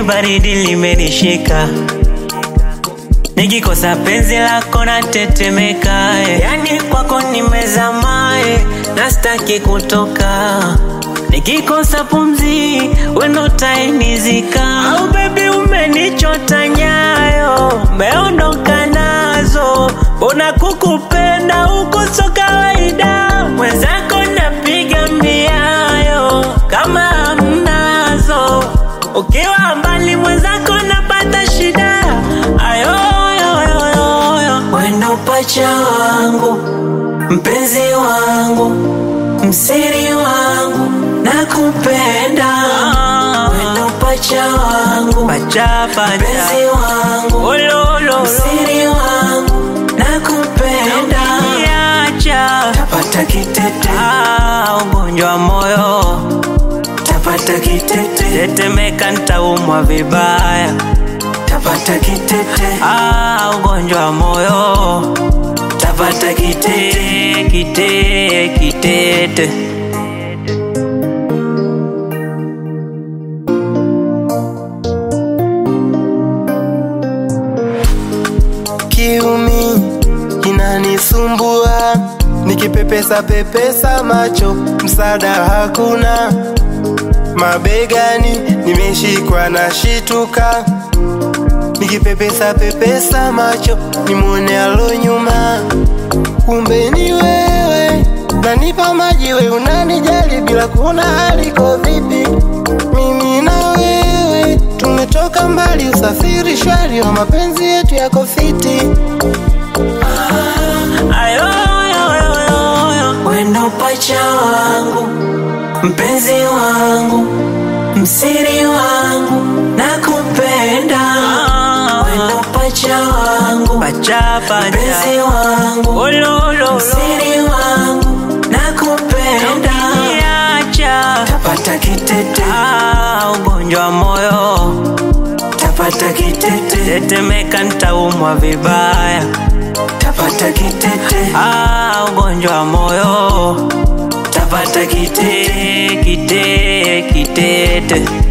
baridi limenishika, nikikosa penzi lako natetemeka, eh. yani kwako nimezama, eh, na sitaki kutoka, nikikosa pumzi wendo tainizika. Au baby umenichota nyayo, umeondoka nazo, mbona kukupenda huko so kawaida, mwenzako napiga miayo kama hamnazo, ukiwa mbali mwenzako napata shida. Ayo, ayo, ayo, ayo, ayo. Wendo pacha wangu, mpenzi wangu, msiri wangu, nakupenda. Wendo pacha wangu, Pacha, pacha. mpenzi wangu, Ololo, msiri wangu, nakupenda. niacha Tapata kitete, ah, ugonjwa wa moyo tapata kitete, tetemeka, nitaumwa vibaya tapata kitete, ah, ugonjwa wa moyo tapata kitete. kite kitete kiumi kinanisumbua, nikipepesa pepesa macho, msaada hakuna. Mabegani nimeshikwa na shituka, nikipepesa pepesa macho, nimwone alo nyuma, kumbe ni wewe. Nanipa maji we unanijali bila kuona haliko vipi, mimi na wewe tumetoka mbali, usafiri shwari wa mapenzi yetu yako fiti. ayo, ayo, ayo, ayo, ayo. Wendo pacha wangu, mpenzi wangu, msiri wangu, nakupenda. Wendo pacha wangu, Pacha, mpenzi pacha. wangu, Ololo, msiri wangu, nakupenda. niacha Tapata kitete, ah, ugonjwa wa moyo tapata kitete, tetemeka, nitaumwa vibaya tapata kitete, ah, ugonjwa wa moyo tapata kitete. kite kitete